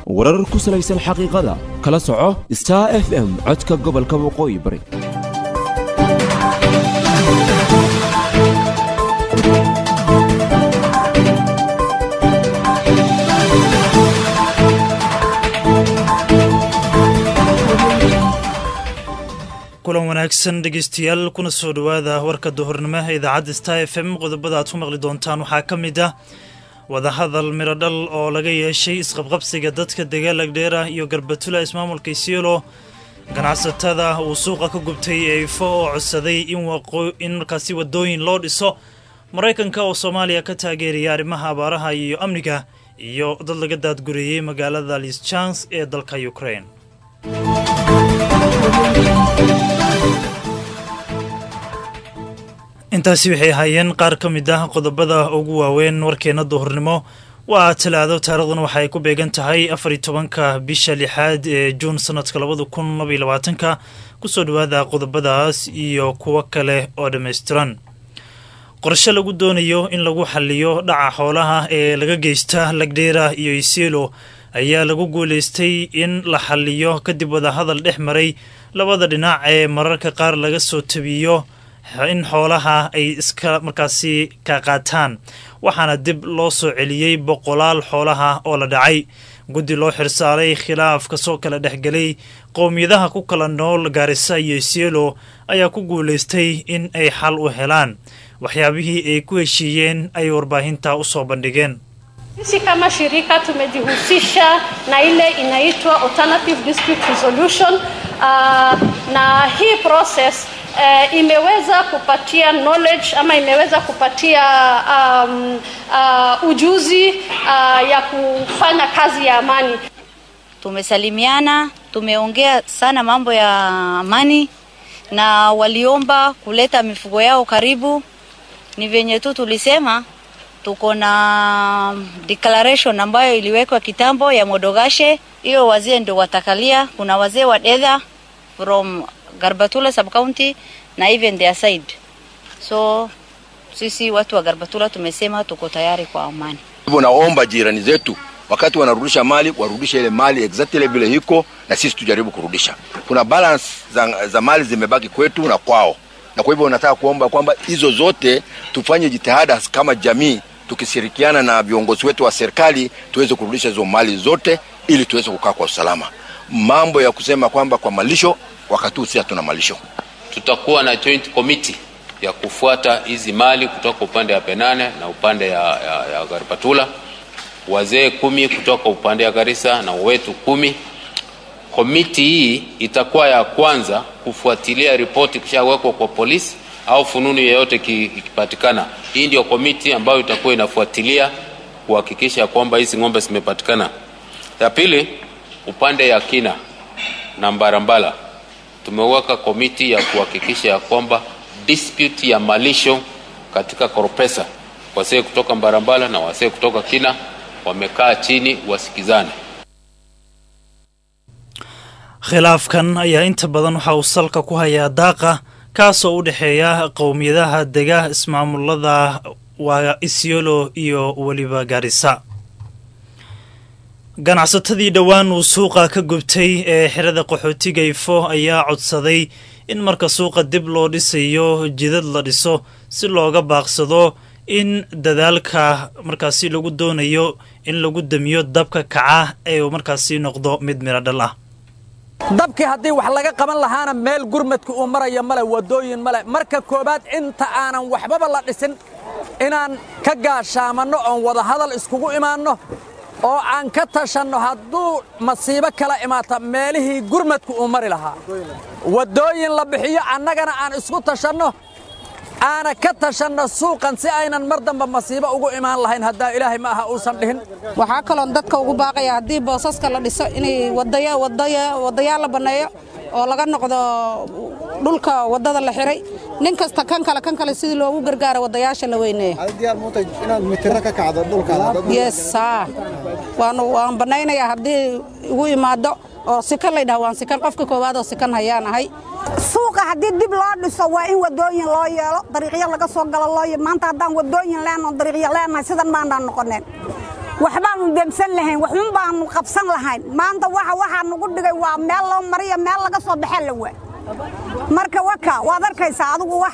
warar ku salaysan xaqiiqada kala soco star f m codka gobolka waqooyi bari kulan wanaagsan dhegeystayaal kuna soo dhowaada warka duhurnimo ee idaacadda star f m qodobada aad ku maqli doontaan waxaa ka mid ah wadahadal mirodhal oo laga yeeshay isqabqabsiga dadka dagaalagdheera iyo garbatula ismaamulka isiolo ganacsatada uu suuqa ka gubtay eifo oo codsaday in markaasi wadooyin loo dhiso maraykanka oo soomaaliya ka taageeraya arrimaha abaaraha iyo amniga iyo dad laga daadgureeyey magaalada lischans ee dalka ukraine intaasi waxay ahaayeen qaar ka mid ah qodobada ugu waaweyn warkeena duhurnimo waa talaado taarikhdan waxa ay ku beegan tahay afar iyo tobanka bisha lixaad ee juun sanadka labada kun labaiyo labaatanka kusoo dhowaada qodobadaas iyo kuwo kale oo dhammaystiran qorshe lagu doonayo in lagu xaliyo dhaca xoolaha ee laga geysta lagdheera iyo isielo ayaa lagu guulaystay in la xaliyo kadib wadahadal dhex maray labada dhinac ee mararka qaar laga soo tabiyo in xoolaha ay iska markaasi ka qaataan waxaana dib loo soo celiyey boqolaal xoolaha oo la dhacay guddi loo xirsaaray khilaaf kasoo kala dhexgelay qowmiyadaha ku kala nool gaarisa iyo isielo ayaa ku guulaystay in ay xal u helaan waxyaabihii ay ku heshiiyeen ay warbaahinta u soo bandhigeen Sisi kama shirika tumejihusisha na ile inaitwa alternative dispute resolution uh, na hii process uh, imeweza kupatia knowledge ama imeweza kupatia um, uh, ujuzi uh, ya kufanya kazi ya amani. Tumesalimiana, tumeongea sana mambo ya amani na waliomba kuleta mifugo yao karibu. Ni venye tu tulisema tuko na declaration ambayo iliwekwa kitambo ya Modogashe. Hiyo wazee ndio watakalia. Kuna wazee wa Dedha from Garbatula sub county na even their side. So sisi watu wa Garbatula tumesema tuko tayari kwa amani. Hivyo naomba jirani zetu wakati wanarudisha mali warudishe ile mali exactly vile iko, na sisi tujaribu kurudisha. Kuna balance za, za mali zimebaki kwetu na kwao, na kwa hivyo nataka kuomba kwamba hizo zote tufanye jitihada kama jamii tukishirikiana na viongozi wetu wa serikali tuweze kurudisha hizo mali zote ili tuweze kukaa kwa usalama. Mambo ya kusema kwamba kwa malisho, wakati huu si hatuna malisho. Tutakuwa na joint committee ya kufuata hizi mali kutoka upande ya Penane na upande ya, ya, ya Garbatula, wazee kumi kutoka upande ya Garissa na wetu kumi. Komiti hii itakuwa ya kwanza kufuatilia ripoti kishawekwa kwa polisi au fununu yeyote ikipatikana. Hii ndio komiti ambayo itakuwa inafuatilia kuhakikisha kwamba hizi ng'ombe zimepatikana. Ya pili, upande ya kina na Mbarambala tumeweka komiti ya kuhakikisha ya kwamba dispute ya malisho katika Koropesa, wasee kutoka Mbarambala na wasee kutoka kina wamekaa chini wasikizane. khilaafkan ayaa inta badan waxa uu salka ku hayaa daaqa kaasoo u dhexeeya qowmiyadaha dega ismaamulada waa isiolo iyo weliba gaarisa ganacsatadii dhowaan uu suuqa ka gubtay ee xirada qaxootiga ifo ayaa codsaday in marka suuqa dib loo dhisayo jidad la dhiso si looga baaqsado in dadaalka markaasi lagu doonayo in lagu damiyo dabka kaca ee uu markaasi noqdo mid miradhal ah dabkii haddii wax laga qaban lahaana meel gurmadka uu maraya male waddooyin male marka koowaad inta aanan waxbaba la dhisin inaan ka gaashaamanno oon wadahadal iskugu imaanno oo aan ka tashanno hadduu masiibo kala imaata meelihii gurmadka uu mari lahaa waddooyin la bixiyo annagana aan isku tashanno aana ka tashanno suuqan si aynan mar damba masiibo ugu imaan lahayn haddaa ilaahay ma aha uusan dhihin waxaa kaloon dadka ugu baaqaya haddii boosaska la dhiso inay wadayaal la banneeyo oo laga noqdo dhulka waddada la xiray nin kasta kan kale kan kale sidii loogu gargaaro wadayaasha la weyneeyo waan bannaynayaa haddii igu imaado oo sikan laydhaha waan sikan qofka koowaad oo sikan hayaan ahay suuqa haddii dib loo dhiso waa in wadooyin loo yeelo dariiqyo laga soo galo loo maanta haddaan wadooyin leenoo dariiqyo leenahay sidan maanaan noqoneen waxbaanu demsan lahayn waxun baanu qabsan lahayn maanta waxa waxaa nugu dhigay waa meel loo mariya meel laga soo baxee la waa marka waka waad arkaysaa adigu wax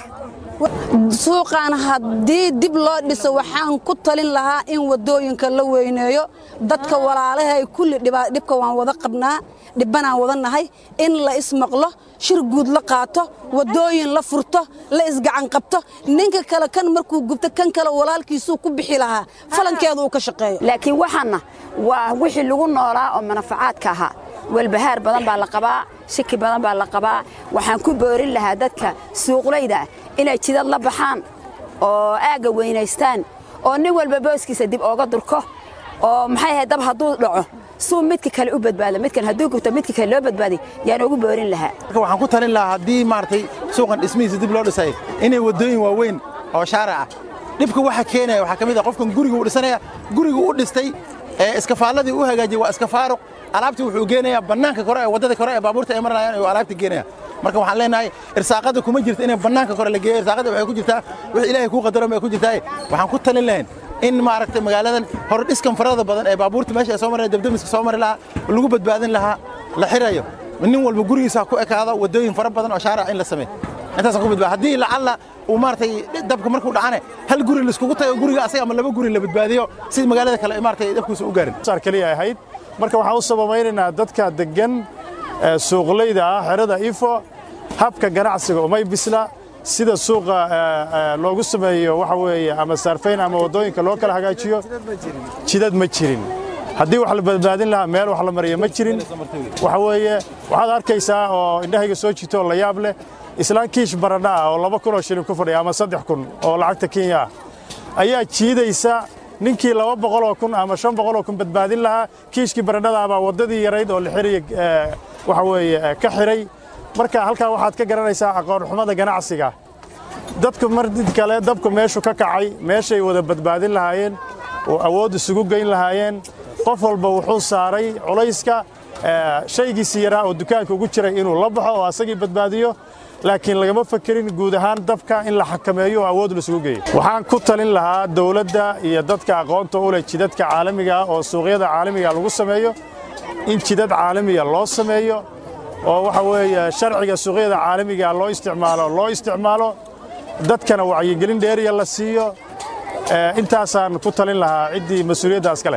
suuqan haddii dib loo dhiso waxaan ku talin lahaa in waddooyinka la weyneeyo dadka walaalahay kulli dhibka waan wada qabnaa dhibbanaan wada nahay in la ismaqlo shir guud la qaato waddooyin la furto la isgacan qabto ninka kale kan markuu gubto kan kale walaalkiisuu ku bixi lahaa falankeedu uu ka shaqeeyo laakiin waxaanna waa wixii lagu noolaa oo manafacaadka ahaa walbahaar badan baa la qabaa shaki badan baa la qabaa waxaan ku boorin lahaa dadka suuqlayda inay jidad la baxaan oo aagga weynaystaan oo nin walba booskiisa dib ooga durko oo maxay ahayd dab hadduu dhaco suu midka kale u badbaado midkan hadduu gubto midka kale loo badbaaday yaan ugu boorin lahaa marka waxaan ku talin lahaa haddii maaragtay suuqan dhismihiisa dib loo dhisay inay waddooyin waaweyn oo shaaric ah dhibka waxa keenaya waxaa ka mid ah qofkan guriga uu dhisanaya guriga u dhistay ee iskafaaladii u hagaajiyey waa iska faaruq alaabtii wuxuu geenayaa bannaanka kore ee waddada kore ee baabuurta ay maranayaan ayuu alaabta geenaya marka waxaan leenahay irsaaqada kuma jirto inay bannaanka kore la geeyo irsaaqada waxay ku jirtaa wix ilaahay kuu qadaro may ku jirtaa waxaan ku talin lahayn in maaragtay magaaladan hore dhiskan farada badan ee baabuurta meesha ay soo maraya dabdamiska soo mari lahaa lagu badbaadin lahaa la xirayo nin walba gurigiisa ku ekaado waddooyin fara badan oo shaaric in la sameeyo intaasaan ku badbaado haddii lacalla uu maaragtay dabka markuu dhacane hal guri laiskugu tago guriga asaga ama laba guri la badbaadiyo si magaalada kale maaragtay dabkiisa u gaarin saar kaliya ahayd marka waxaan u sababaynaynaa dadka deggan suuqlayda ah xerada ifo habka ganacsiga umay bisla sida suuqa loogu sameeyo waxa weeye ama saarfayn ama waddooyinka loo kala hagaajiyo jidad ma jirin haddii wax la badbaadin lahaa meel wax la mariya ma jirin waxa weeye waxaad arkaysaa oo indhahayga soo jito oo la yaab leh islaan kiish baradha ah oo laba kun oo shilin ku fadhiya ama saddex kun oo lacagta kenya ah ayaa jiidaysa ninkii laba boqoloo kun ama shan boqoloo kun badbaadin lahaa kiishkii baradhada baa waddadii yarayd oo la xiraya waxa weeye ka xiray marka halkaa waxaad ka garanaysaa aqoonxumada ganacsiga dadku mar did kale dabku meeshu ka kacay meeshay wada badbaadin lahaayeen oo awood isugu geyn lahaayeen qof walba wuxuu saaray culayska shaygiisii yaraa oo dukaanka ugu jiray inuu la baxo oo asagii badbaadiyo laakiin lagama fakerin guud ahaan dabka in la xakameeyo oo awood laisugu geeyo waxaan ku talin lahaa dowladda iyo dadka aqoonta u leh jidadka caalamiga ah oo suuqyada caalamiga lagu sameeyo in jidad caalamiga loo sameeyo oo waxa weeye sharciga suuqyada caalamiga loo isticmaalo loo isticmaalo dadkana wacyigelin dheeriya la siiyo intaasaan ku talin lahaa ciddii mas-uuliyaddaas ka leh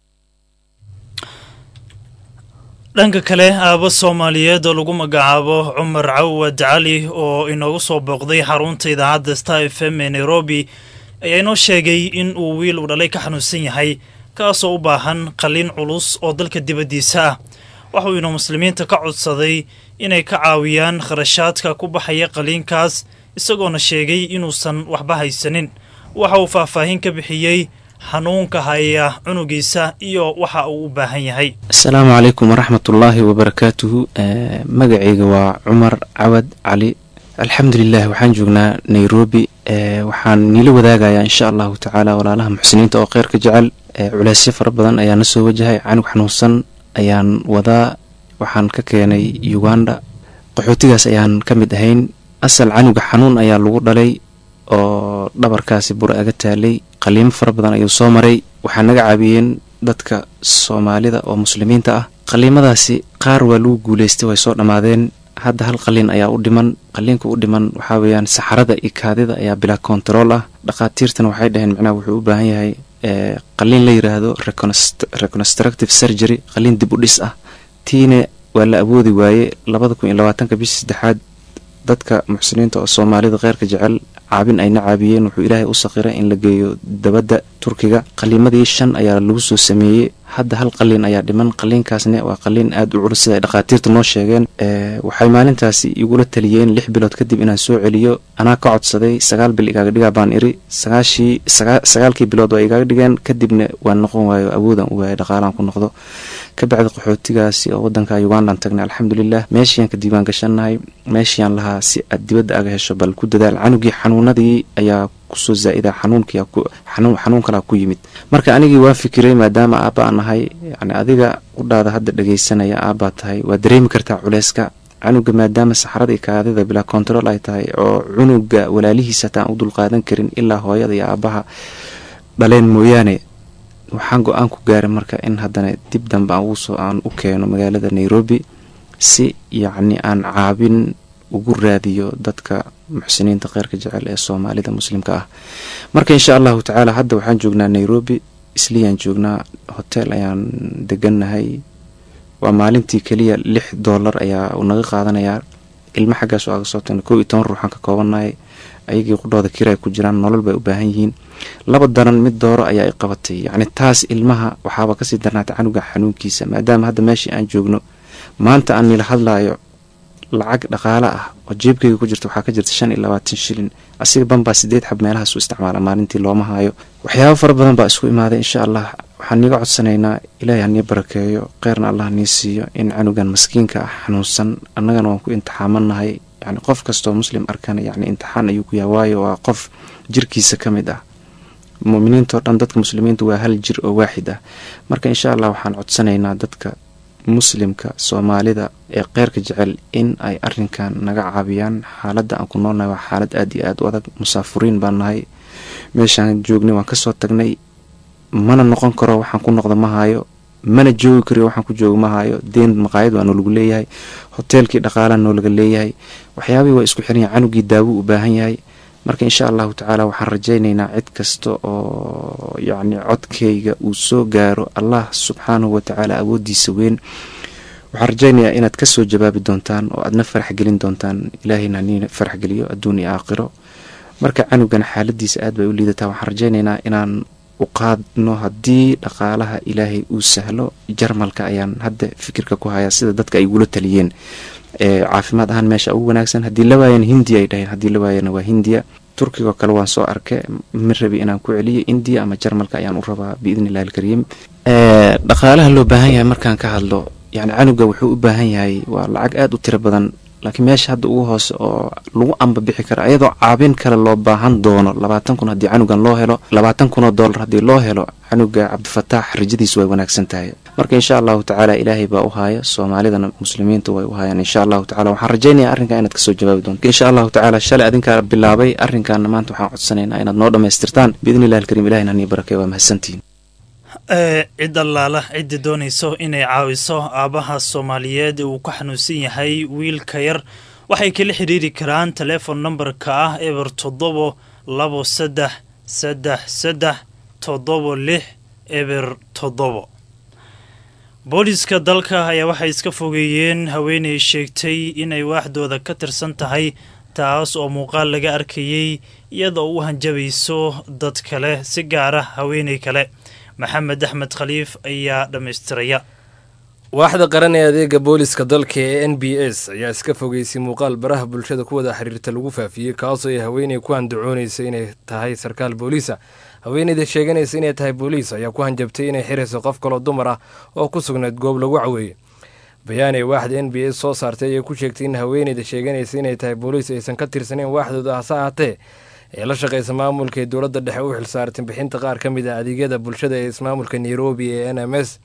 dhanka kale aabo soomaaliyeed oo lagu magacaabo cumar cawad cali oo inoogu soo booqday xarunta idaacadda star f m ee nairobi ayaa inoo sheegay in uu wiil uu dhalay ka xanuunsan yahay kaasoo u baahan qalliin culus oo dalka dibaddiisa ah waxa uu inuu muslimiinta ka codsaday inay ka caawiyaan kharashaadka ku baxaya qalliinkaas isagoona sheegay inuusan waxba haysanin waxa uu faahfaahin ka bixiyey xanuunka haya cunugiisa iyo waxa uu u baahan yahay asalaamu calaykum waraxmatullaahi wabarakaatuhu magacayga waa cumar cawad cali alxamdulilah waxaan joognaa nairobi waxaan niila wadaagayaa insha allahu tacaala walaalaha muxsiniinta oo kheyrka jecel culaysyo fara badan ayaa na soo wajahay canug xanuunsan ayaan wadaa waxaan ka keenay uganda qaxootigaas ayaan ka mid ahayn asal canuga xanuun ayaa lagu dhalay oo dhabarkaasi bur aga taalay qaliimo fara badan ayuu soo maray waxaa naga caabiyeen dadka soomaalida oo muslimiinta ah qaliimadaasi qaar waa lagu guuleystay way soo dhammaadeen hadda hal qaliin ayaa u dhiman qaliinka u dhiman waxaa weeyaan saxarada iyo kaadida ayaa bilaa kontarool ah dhakhaatiirtana waxay dhaheen macnaha wuxuu u baahan yahay qaliin la yiraahdo reconstructive surgery qaliin dib u dhis ah tiina waa la awoodi waaye labada kun iyo labaatanka bishii saddexaad dadka muxsiniinta oo soomaalida kheyrka jecel caabin ayna caabiyeen wuxuu ilaahay u saqiray in la geeyo dabadda turkiga qaliimadii shan ayaa lagu soo sameeyey hadda hal qaliin ayaa dhiman qaliinkaasna waa qaliin aada u culus sida ay dhakhaatiirta noo sheegeen waxay maalintaasi igula taliyeen lix bilood kadib inaan soo celiyo anaa ka codsaday sagaal bil igaaga dhigaa baan iri sagaashii sagaalkii bilood waa igaaga dhigeen kadibna waan noqon waayo awoodan u waayay dhaqaalaan ku noqdo ka bacdi qaxootigaasi oo wadanka ugandaan tagnay alxamdulilah meeshiiyaan ka diiwaan gashannahay meeshiiyaan lahaa si aad dibadda aga hesho bal ku dadaal canugii xanuunadii ayaa kusoo zaa'ida xanuunkii xanuun kalaa ku yimid marka anigii waan fikiray maadaama aabba aan ahay yani adiga udhaada hadda dhagaysanaya aabbaa tahay waa dareemi kartaa culeyska canuga maadaama saxarada iyo kaadida bilaa kontarool ay tahay oo cunuga walaalihiisa hataan u dulqaadan karin ilaa hooyada iyo aabbaha dhaleen mooyaane waxaan go-aan ku gaaray marka in haddana dib dambe aan uusoo aan u keeno magaalada nairobi si yacni aan caabin ugu raadiyo dadka muxsiniinta kheyrka jecel ee soomaalida muslimka ah marka insha allahu tacaala hadda waxaan joognaa nairobi isliyaan joognaa hotel ayaan degannahay waa maalintii keliya lix doolar ayaa uu naga qaadanayaa ilmo xaggaas oo aga soo tagna kow iyo toban ruuxaan ka koobannahay ayagii qudhooda kira ay ku jiraan nolol bay u baahan yihiin laba daran mid dooro ayaa i qabatay yacni taas ilmaha waxaaba kasii darnaatay canuga xanuunkiisa maadaama hadda meeshii aan joogno maanta aan nila hadlaayo lacag dhaqaale ah oo jeebkayga ku jirta waxaa ka jirta shan iyo labaatan shilin asiga banbaa sideed xab meelahaas u isticmaala maalintii looma haayo waxyaabo fara badan baa isku imaaday insha allah waxaan niiga codsanaynaa ilaahay hanii barakeeyo kheyrna allah nii siiyo in canugan maskiinka ah xanuunsan annagana waan ku imtixaamanahay yani qof kastoo muslim arkana yani imtixaan ayuu ku yahay waayo waa qof jirkiisa ka mid ah muminiintao dhan dadka muslimiinta waa hal jir oo waaxid ah marka insha allah waxaan codsanaynaa dadka muslimka soomaalida ee kheyrka jecel in ay arinkan naga caabiyaan xaaladda aan ku noolnahay waa xaalad aada iyo aada u adag musaafuriin baan nahay meeshaan joognay waan kasoo tagnay mana noqon karo waxaan ku noqda ma hayo mana joogi kariyo waxaan ku jooga ma hayo deen maqaayad waa noolagu leeyahay hoteelkii dhaqaalaha noolaga leeyahay waxyaabihii waa isku xiran yahay canugii daawo u baahan yahay marka insha allahu tacaala waxaan rajaynaynaa cid kasta oo yacni codkayga uu soo gaaro allah subxaanahu watacaala awoodiisa weyn waxaan rajaynayaa inaad kasoo jawaabi doontaan oo aadna farax gelin doontaan ilaahayna nii farax geliyo adduun iyo aakhiro marka canugan xaaladiisa aad bay u liidataa waxaan rajaynaynaa inaan u qaadno haddii dhaqaalaha ilaahay uu sahlo jarmalka ayaan hadda fikirka ku hayaa sida dadka ay gula taliyeen caafimaad ahaan meesha ugu wanaagsan haddii la waayana hindiya ay dhaheen haddii la waayana waa hindiya turkigo kale waan soo arkay ma rabi inaan ku celiyo indiya ama jarmalka ayaan u rabaa biidni illahi alkariim dhaqaalaha loo baahan yahay markaan ka hadlo yani canuga wuxuu u baahan yahay waa lacag aada u tiro badan laakiin meesha hadda ugu hoose oo lagu amba bixi kara ayadoo caabin kale loo baahan doono labaatan kun haddii canugan loo helo labaatan kun oo dollar haddii loo helo canuga cabdifataax rajadiisu way wanaagsan tahay marka insha allahu tacaala ilaahay baa u haaya soomaalidana muslimiinta way u haayaan insha allahu tacala waxaan rajaynaya arrinkan inaad kasoo jawaabi doonto insha allahu tacaala shalay adinkaa bilaabay arrinkaana maanta waxaan codsanaynaa inaad noo dhammaystirtaan biidni illahi alkariim ilahina nii barakey waa mahadsantihiin cid allaala ciddii doonayso inay caawiso aabbaha soomaaliyeed ee uu ku xanuunsan yahay wiilka yar waxay kala xidhiiri karaan teleefon nambarka ah eber toddobo labo saddex saddex saddex toddobo lix eber toddobo booliska dalka ayaa waxay iska fogeeyeen haweenay sheegtay inay waaxdooda ka tirsan tahay taas oo muuqaal laga arkayey iyadoo u hanjabayso dad kale si gaara haweenay kale maxamed axmed khaliif ayaa dhammaystiraya waaxda qaran ee adeega booliska dalka ee n b s ayaa iska fogeysay muuqaal baraha bulshada ku wada xiriirta lagu faafiyey kaasoo ay haweeney ku handacoonaysa inay tahay sarkaal booliisa haweeneyda sheeganaysa inay tahay booliis ayaa ku hanjabtay inay xirayso qof kaloo dumar ah oo ku sugnayd goob lagu caweeyey bayaan ee waaxda n b s soo saartay ayay ku sheegtay in haweeneyda sheeganaysa inay tahay booliis aysan ka tirsaneyn waaxdooda hase ahaatee ee la shaqaysa maamulka ee dowladda dhexe u xilsaartay bixinta qaar ka mid a adeegyada bulshada ee ismaamulka nairobi ee n m s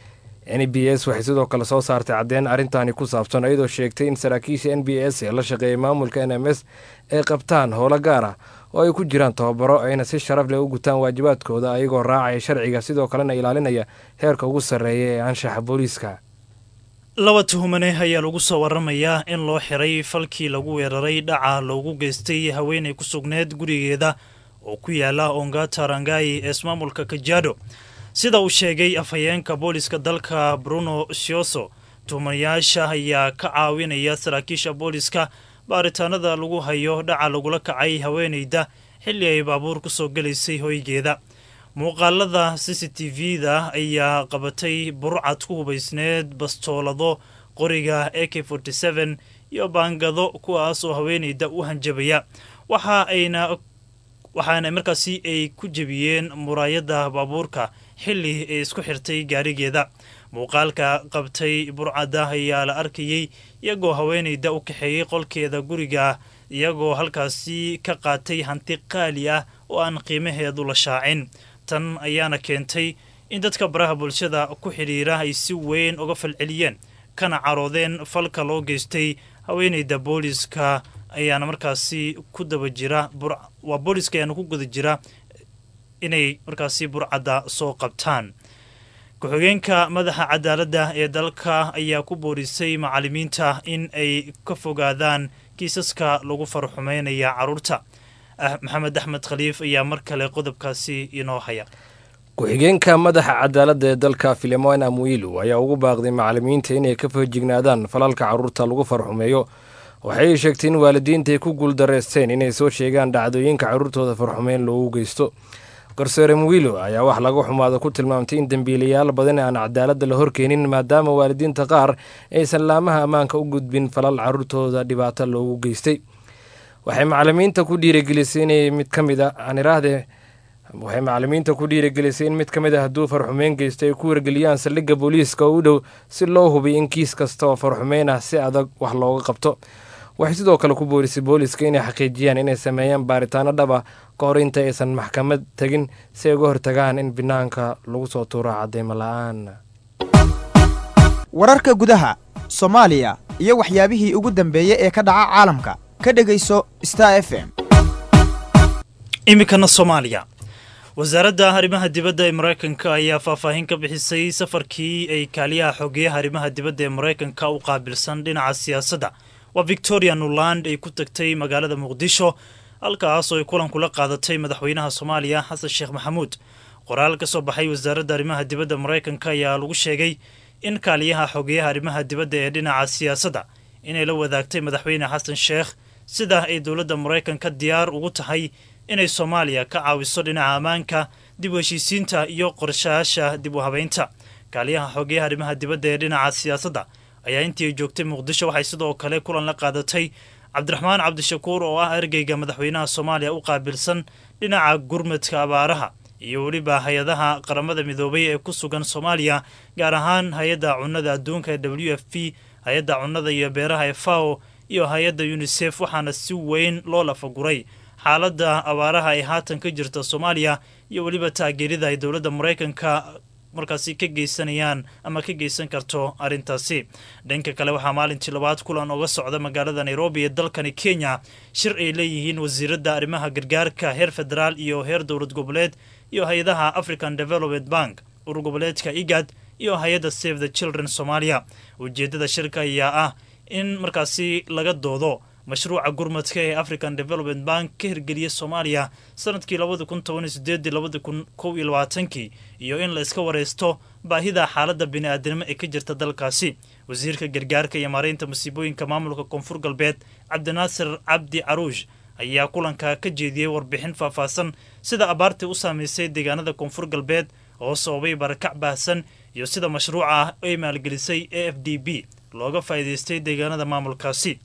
n b s waxay sidoo kale soo saartay caddeyn arrintaani ku saabsan iyadoo sheegtay in saraakiisha n b s ee la shaqeeyay maamulka n m s ay qabtaan howlo gaar ah oo ay ku jiraan tababaro ayna si sharaf leh u gutaan waajibaadkooda ayagoo raacaya sharciga sidoo kalena ilaalinaya heerka ugu sarreeya ee anshaxa booliiska laba tuhumane ayaa lagu soo waramayaa in loo xiray falkii lagu weeraray dhaca loogu geystay haweenay ku sugneed gurigeeda oo ku yaala ongata rangai ee ismaamulka kajaado sida uu sheegay afhayeenka booliska dalka bruno sioso tuhumanayaasha ayaa ka caawinaya saraakiisha booliska baaritaanada lagu hayo dhaca lagula kacay haweenayda xilli ay baabuur ku soo gelaysay hoygeeda muuqaalada c c t v-da ayaa qabatay burcad ku hubaysneed bastoolado qoriga a k forty seven iyo baangado kuwaas oo haweenayda u hanjabaya waxa ayna waxaana markaasi ay ku jebiyeen muraayadda baabuurka xilli ay isku xirtay gaarigeeda muuqaalka qabtay burcadda ayaa la arkayey iyagoo haweenayda u kaxeeyey qolkeeda guriga iyagoo halkaasi ka qaatay hanti qaali ah oo aan qiimaheedu la shaacin tan ayaana keentay in dadka baraha bulshada ku xidhiira ay si weyn uga falceliyeen kana caroodeen falka loo geystay haweenayda booliska ayaana markaasi ku daba jira waa booliska ayaana ku guda jira inay markaasi burcadda soo qabtaan ku-xigeenka madaxa cadaaladda ee dalka ayaa ku boorisay macalimiinta in ay ka fogaadaan kiisaska lagu farxumeynaya carruurta maxamed axmed khaliif ayaa mar kale qodobkaasi inoo haya ku-xigeenka madaxa cadaaladda ee dalka filemon amuilu ayaa ugu baaqday macalimiinta inay ka fahjignaadaan falalka carruurta lagu farxumeeyo waxay sheegtay in waalidiinta ay ku guuldareysteen inay soo sheegaan dhacdooyinka carruurtooda farxumeyn loogu geysto garsoore muwiilo ayaa wax laga xumaado ku tilmaamtay in dembiilayaal badan aan cadaaladda la horkeenin maadaama waalidiinta qaar aysan laamaha ammaanka u gudbin falal carruurtooda dhibaato loogu geystay waxay macalimiinta ku dhiirigelisay inay mid ka mid a aan iraahde waxay macalimiinta ku dhiirigelisay in mid ka mid a hadduu farxumeyn geysto ay ku wargeliyaan saldhigga booliiska oo u dhow si loo hubiy in kiis kasta oo farxumeyn ah si adag wax looga qabto waxay sidoo kale ku boorisay booliiska inay xaqiijiyaan inay sameeyaan baaritaano dhab ah ka hor inta aysan maxkamad tegin si ay uga hortagaan in banaanka lagu soo tuuro cadeymo la-aan wararka gudaha soomaaliya iyo waxyaabihii ugu dambeeyey ee ka dhaca caalamka ka dhegayso star f m iminkana soomaaliya wasaaradda arrimaha dibadda ee maraykanka ayaa faahfaahin ka bixisay safarkii ay kaaliyaha xogeyaha arrimaha dibadda ee maraykanka u qaabilsan dhinaca siyaasadda waa victoria nuland ay ku tagtay magaalada muqdisho halkaas oo ay kulan kula qaadatay madaxweynaha soomaaliya xasan sheekh maxamuud qoraal ka soo baxay wasaaradda arrimaha dibadda maraykanka ayaa lagu sheegay in kaaliyaha xogeyaha arrimaha dibadda ee dhinaca siyaasadda inay la wadaagtay madaxweyne xasan sheekh sida ay dowladda maraykanka diyaar ugu tahay inay soomaaliya ka caawiso dhinaca ammaanka dib u heshiisiinta iyo qorshayaasha dib u habeynta kaaliyaha xogeyaha arrimaha dibadda ee dhinaca siyaasadda ayaa intii ay joogtay muqdisho waxay sidoo kale kulan la qaadatay cabdiraxmaan cabdishakuur oo ah ergeyga madaxweynaha soomaaliya u qaabilsan dhinaca gurmadka abaaraha iyo weliba hay-adaha qaramada midoobay ee ku sugan soomaaliya gaar ahaan hay-adda cunnada adduunka ee w f p hay-adda cunnada iyo beeraha ee fao iyo hay-adda unisef waxaana si weyn loo lafaguray xaaladda abaaraha ay haatan ka jirta soomaaliya iyo weliba taageerida ay dowladda maraykanka markaasi ka geysanayaan ama ka geysan karto arrintaasi dhanka kale waxaa maalintii labaad kulan oga socda magaalada nairobi ee dalkani kenya shir ay leeyihiin wasiiradda arrimaha gargaarka heer federaal iyo heer dowlad goboleed iyo hay-adaha african development bank urur goboleedka igad iyo hay-adda save the children soomaaliya ujeeddada shirka ayaa ah in markaasi laga doodo mashruuca gurmadka ee african development bank ka hirgeliya soomaaliya sanadkii labada kun toban sideedii labada kun kow iyo labaatankii iyo in la iska wareysto baahida xaaladda bini-aadanimo ee ka jirta dalkaasi wasiirka gargaarka iyo maareynta masiibooyinka maamulka koonfur galbeed cabdinaasir cabdi caruush ayaa kulanka ka jeediyey warbixin faahfaahsan sida abaartii u saameysay deegaanada koonfur galbeed oo sababay barakac baahsan iyo sida mashruuca ah ay maalgelisay a f d b looga faa'iidaystay deegaanada maamulkaasi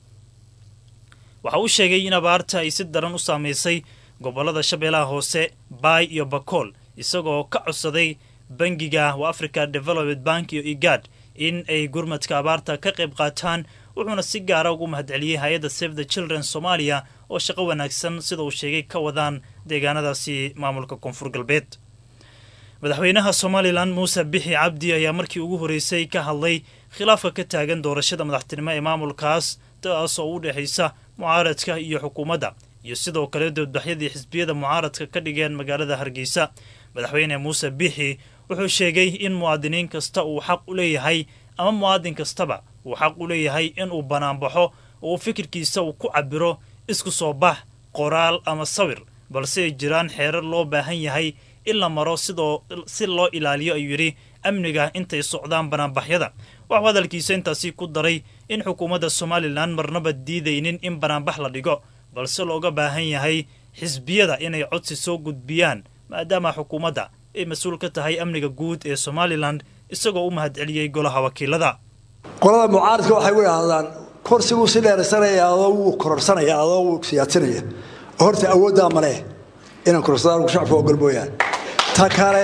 waxa uu sheegay in abaarta ay si daran u saameysay gobollada shabeellaha hoose baay iyo bakool isagoo ka codsaday bangiga wa africa development bank iyo igad in ay gurmadka abaarta ka qayb qaataan wuxuuna si gaara ugu mahadceliyey hay-adda save the children soomaaliya oo shaqo wanaagsan sida uu sheegay ka wadaan deegaanadaasi maamulka koonfur galbeed madaxweynaha somalilan muuse bixi cabdi ayaa markii ugu horreysay ka hadlay khilaafka ka taagan doorashada madaxtinimo ee maamulkaas taas oo u dhexaysa mucaaradka iyo xukuumadda iyo sidoo kale doodbaxyadii xisbiyada mucaaradka ka dhigeen magaalada hargeysa madaxweyne muuse bixi wuxuu sheegay in muwaadiniin kasta uu xaq u leeyahay ama muwaadin kastaba uu xaq u leeyahay inuu banaanbaxo oo uu fikirkiisa uu ku cabiro isku soo bax qoraal ama sawir balse ay jiraan xeerar loo baahan yahay in la maro sidoo si loo ilaaliyo ayuu yidhi amniga intay socdaan banaanbaxyada waxuu hadalkiisa intaasi ku daray in xukuumadda somalilan marnaba diidaynin in banaanbax la dhigo balse looga baahan yahay xisbiyada inay codsi soo gudbiyaan maadaama xukuumadda ay mas-uul ka tahay amniga guud ee somalilan isagoo u mahadceliyey golaha wakiilada qolada mucaaradka waxay u idhaahdaan korsiguu si dheeraysanaya adoo wuu kororsanaya adoo wuu siyaadsanaya horta awooddaa maleh inaan kororsadaan shacabka ogol mooyaan ta kale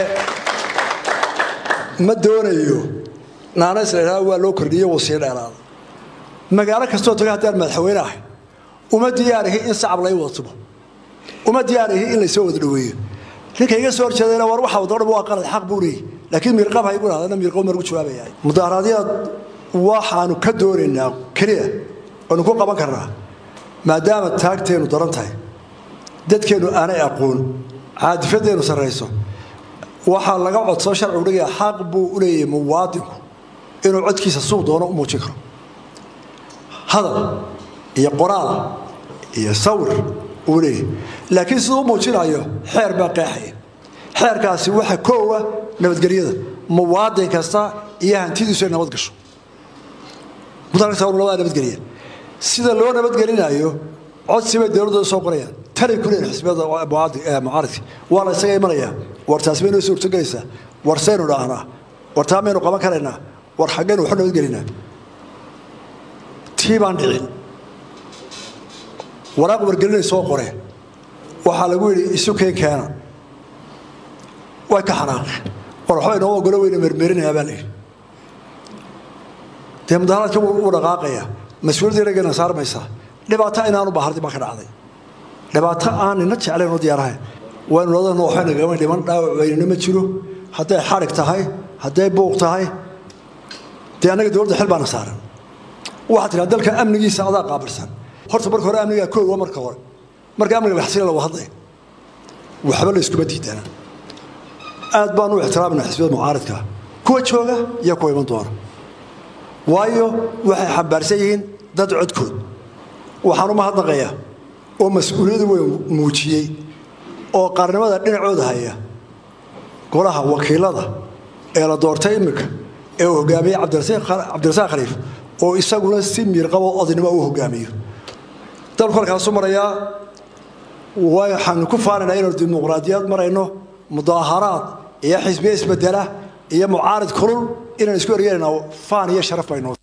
ma doonayo naanays la idhahdo waa loo kordhiye wuu sii dheeraada magaalo kastoo taga haddaan madaxweyne ahay uma diyaarihi in sacab lay wada tumo uma diyaarihi in laysoo wada dhaweeyo ninka iga soo horjeedayna war waxa wada dhan waa qalad xaq buu leeyahy laakiin miirqab ha igu idhahdana miirqab margu jawaabaya mudaharaadyada waxaanu ka doonaynaa keliya oonu ku qaban karnaa maadaama taagteennu daran tahay dadkeennu aanay aqoon caadifadeennu sarrayso waxaa laga codsoo sharcigu dhigaya xaq buu u leeyahay muwaadinku inuu codkiisa suuq doono u muujin karo hadal iyo qoraal iyo sawir uu leeyahay laakiin siduu u muujinayo xeer baa qeexaya xeerkaasi waxa koowa nabadgelyada muwaadin kasta iyo hantidiisu ay nabad gasho mudankasta labadaa nabadgeliya sida loo nabadgelinayo codsi bay dowladda soo qorayaan tanay ku leeyihin xisbiyada mucaaridka waa la isaga imanayaa war taasi bay noo suurtogelaysaa war saynu dhaahnaa war taa maynu qaban karaynaa war xaggaynu waxu nabadgelinaa tii baan dhicin waraaq wargelinay soo qoreen waxaa lagu yidhi isu keen keena way ka xanaaqeen war waxba inoo ogolo weyna mermerinayaa baa layidhi dee mudaharaadka wuu dhaqaaqayaa mas-uuliyadda raggeena saarmaysaa dhibaato inaanu bahardi baa ka dhacday dhibaato aan nina jeclayn oo diyaarahayn waynu ladana waxay nagama dhiman dhaawac weynina ma jiro hadday xadhig tahay hadday buuq tahay dee annaga dowladda xil baana saaran waxaad tiraa dalka amnigiisa adaa qaabilsan horta marka hore amnigaa koowa marka hore marka amniga la xasila lagu hadlay waxba la iskuma diidana aad baan u ixtiraamina xisbiyada mucaaridka kuwa jooga iyo kuwa iman doona waayo waxay xambaarsan yihiin dad codkood waxaan u mahadnaqayaa oo mas-uuliyadu weyn muujiyey oo qaarnimada dhinacooda haya golaha wakiilada ee la doortay iminka ee uu hogaamiyey cabdirasaaq khaliif oo isaguna si miirqabo odinimo uu hogaamiyo dalku halkaasu marayaa waxaanu ku faanaynaa inaynu dimuqraadiyad marayno mudaaharaad iyo xisbiye isbedela iyo mucaarid kulul inaan isku ergeynaa faan iyo sharaf baynoo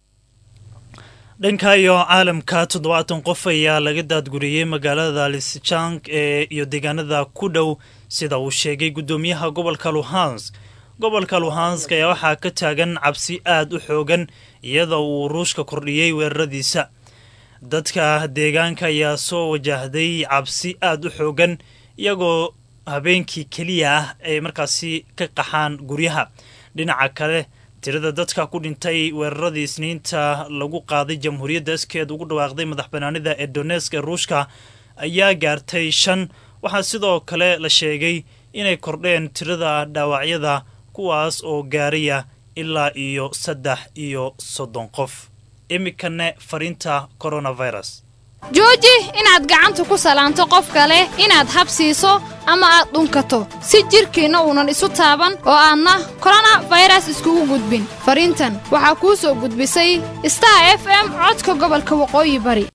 dhanka iyo caalamka toddobaatan qof ayaa laga daadguriyey magaalada lisjang ee iyo deegaanada ku dhow sida uu sheegay guddoomiyaha gobolka luhansk gobolka luhansk ayaa waxaa ka taagan cabsi aad u xoogan iyadoo uu ruushka kordhiyey weeraradiisa dadka deegaanka ayaa soo wajahday cabsi aad u xoogan iyagoo habeenkii keliya ah ay markaasi ka qaxaan guryaha dhinaca kale tirada dadka ku dhintay weeraradii isniinta lagu qaaday jamhuuriyadda iskeed ugu dhawaaqday madax banaanida ee donesk ee ruushka ayaa gaartay shan waxaa sidoo kale la sheegay inay kordheen tirada dhaawacyada kuwaas oo gaaraya ilaa iyo saddex iyo soddon qof iminkane fariinta coronavirus jooji inaad gacanta ku salaanto qof kale inaad habsiiso ama aad dhunkato si jidhkiinna uunan isu taaban oo aadna koronafayras iskugu gudbin fariintan waxaa kuu soo gudbisay star f m codka gobolka waqooyi bari